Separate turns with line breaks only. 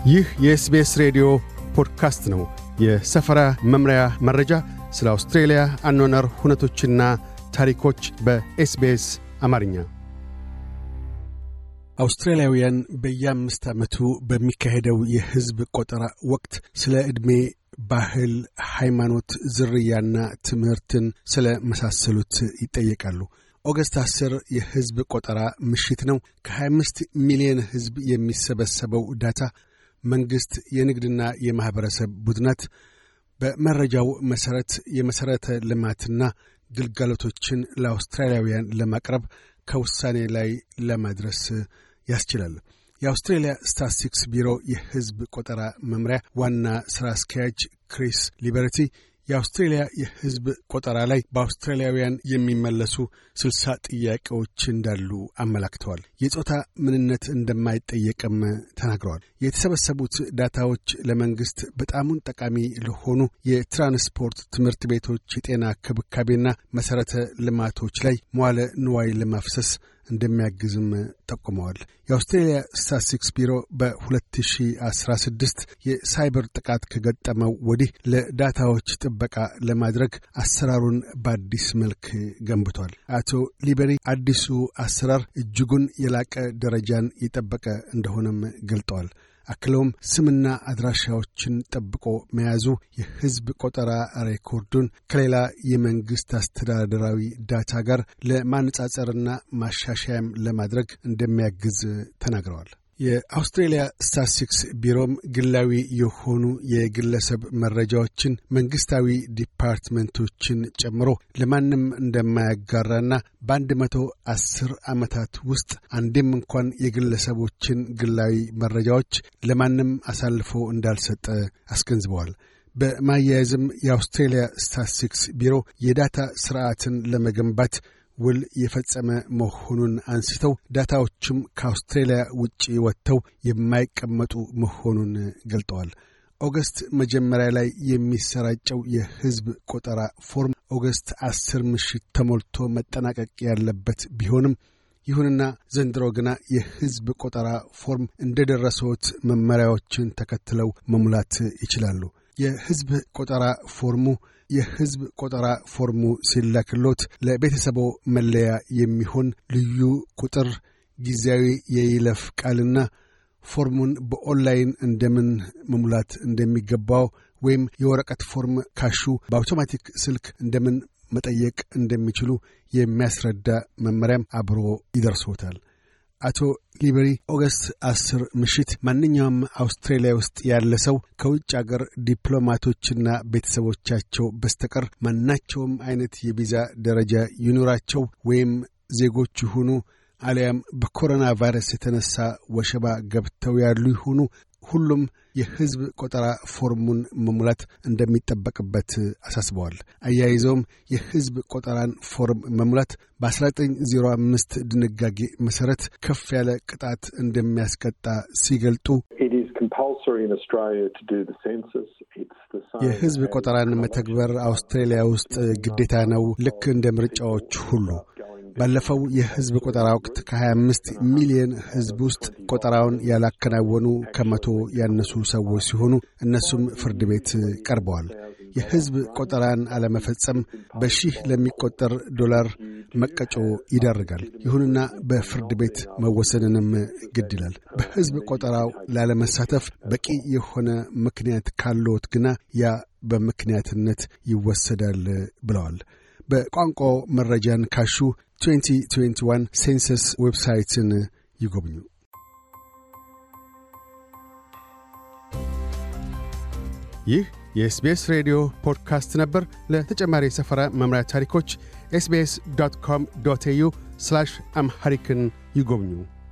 ይህ የኤስቤስ ሬዲዮ ፖድካስት ነው። የሰፈራ መምሪያ መረጃ፣ ስለ አውስትሬልያ አኗኗር ሁነቶችና ታሪኮች በኤስቤስ አማርኛ። አውስትራሊያውያን በየአምስት ዓመቱ በሚካሄደው የሕዝብ ቆጠራ ወቅት ስለ ዕድሜ፣ ባህል፣ ሃይማኖት፣ ዝርያና ትምህርትን ስለ መሳሰሉት ይጠየቃሉ። ኦገስት 10 የሕዝብ ቆጠራ ምሽት ነው። ከ25 ሚሊዮን ሕዝብ የሚሰበሰበው ዳታ መንግሥት፣ የንግድና የማኅበረሰብ ቡድናት በመረጃው መሠረት የመሠረተ ልማትና ግልጋሎቶችን ለአውስትራሊያውያን ለማቅረብ ከውሳኔ ላይ ለማድረስ ያስችላል። የአውስትሬልያ ስታትስቲክስ ቢሮ የሕዝብ ቆጠራ መምሪያ ዋና ሥራ አስኪያጅ ክሪስ ሊበርቲ የአውስትሬልያ የሕዝብ ቆጠራ ላይ በአውስትራሊያውያን የሚመለሱ ስልሳ ጥያቄዎች እንዳሉ አመላክተዋል። የጾታ ምንነት እንደማይጠየቅም ተናግረዋል። የተሰበሰቡት ዳታዎች ለመንግሥት በጣሙን ጠቃሚ ለሆኑ የትራንስፖርት፣ ትምህርት ቤቶች፣ የጤና ክብካቤና መሠረተ ልማቶች ላይ መዋለ ንዋይ ለማፍሰስ እንደሚያግዝም ጠቁመዋል። የአውስትሬልያ ስታትስቲክስ ቢሮ በ2016 የሳይበር ጥቃት ከገጠመው ወዲህ ለዳታዎች ጥበቃ ለማድረግ አሰራሩን በአዲስ መልክ ገንብቷል። አቶ ሊበሪ አዲሱ አሰራር እጅጉን የላቀ ደረጃን የጠበቀ እንደሆነም ገልጠዋል። አክለውም ስምና አድራሻዎችን ጠብቆ መያዙ የሕዝብ ቆጠራ ሬኮርዱን ከሌላ የመንግሥት አስተዳደራዊ ዳታ ጋር ለማነጻጸርና ማሻሻያም ለማድረግ እንደሚያግዝ ተናግረዋል። የአውስትሬልያ ስታትስቲክስ ቢሮም ግላዊ የሆኑ የግለሰብ መረጃዎችን መንግሥታዊ ዲፓርትመንቶችን ጨምሮ ለማንም እንደማያጋራና በአንድ መቶ አስር ዓመታት ውስጥ አንዴም እንኳን የግለሰቦችን ግላዊ መረጃዎች ለማንም አሳልፎ እንዳልሰጠ አስገንዝበዋል። በማያያዝም የአውስትሬልያ ስታትስቲክስ ቢሮ የዳታ ስርዓትን ለመገንባት ውል የፈጸመ መሆኑን አንስተው ዳታዎቹም ከአውስትሬልያ ውጭ ወጥተው የማይቀመጡ መሆኑን ገልጠዋል። ኦገስት መጀመሪያ ላይ የሚሰራጨው የሕዝብ ቆጠራ ፎርም ኦገስት አስር ምሽት ተሞልቶ መጠናቀቅ ያለበት ቢሆንም ይሁንና ዘንድሮ ግና የሕዝብ ቆጠራ ፎርም እንደ ደረሰዎት መመሪያዎችን ተከትለው መሙላት ይችላሉ። የሕዝብ ቆጠራ ፎርሙ የሕዝብ ቆጠራ ፎርሙ ሲላክሎት ለቤተሰቦ መለያ የሚሆን ልዩ ቁጥር፣ ጊዜያዊ የይለፍ ቃልና ፎርሙን በኦንላይን እንደምን መሙላት እንደሚገባው ወይም የወረቀት ፎርም ካሹ በአውቶማቲክ ስልክ እንደምን መጠየቅ እንደሚችሉ የሚያስረዳ መመሪያም አብሮ ይደርሶታል። አቶ ሊበሪ ኦገስት አስር ምሽት ማንኛውም አውስትራሊያ ውስጥ ያለ ሰው ከውጭ አገር ዲፕሎማቶችና ቤተሰቦቻቸው በስተቀር ማናቸውም አይነት የቪዛ ደረጃ ይኑራቸው ወይም ዜጎች ይሁኑ አሊያም በኮሮና ቫይረስ የተነሳ ወሸባ ገብተው ያሉ ይሁኑ ሁሉም የሕዝብ ቆጠራ ፎርሙን መሙላት እንደሚጠበቅበት አሳስበዋል። አያይዘውም የሕዝብ ቆጠራን ፎርም መሙላት በ1905 ድንጋጌ መሠረት ከፍ ያለ ቅጣት እንደሚያስቀጣ ሲገልጡ የሕዝብ ቆጠራን መተግበር አውስትራሊያ ውስጥ ግዴታ ነው፣ ልክ እንደ ምርጫዎች ሁሉ። ባለፈው የሕዝብ ቆጠራ ወቅት ከ25 ሚሊዮን ሕዝብ ውስጥ ቆጠራውን ያላከናወኑ ከመቶ ያነሱ ሰዎች ሲሆኑ እነሱም ፍርድ ቤት ቀርበዋል። የሕዝብ ቆጠራን አለመፈጸም በሺህ ለሚቆጠር ዶላር መቀጮ ይዳርጋል። ይሁንና በፍርድ ቤት መወሰንንም ግድ ይላል። በሕዝብ ቆጠራው ላለመሳተፍ በቂ የሆነ ምክንያት ካለዎት ግና ያ በምክንያትነት ይወሰዳል ብለዋል። በቋንቋው መረጃን ካሹ 2021 ሴንሰስ ዌብሳይትን ይጎብኙ። ይህ የኤስቤስ ሬዲዮ ፖድካስት ነበር። ለተጨማሪ የሰፈራ መምሪያ ታሪኮች ኤስቤስ ዶት ኮም ዶት ኤዩ አምሐሪክን ይጎብኙ።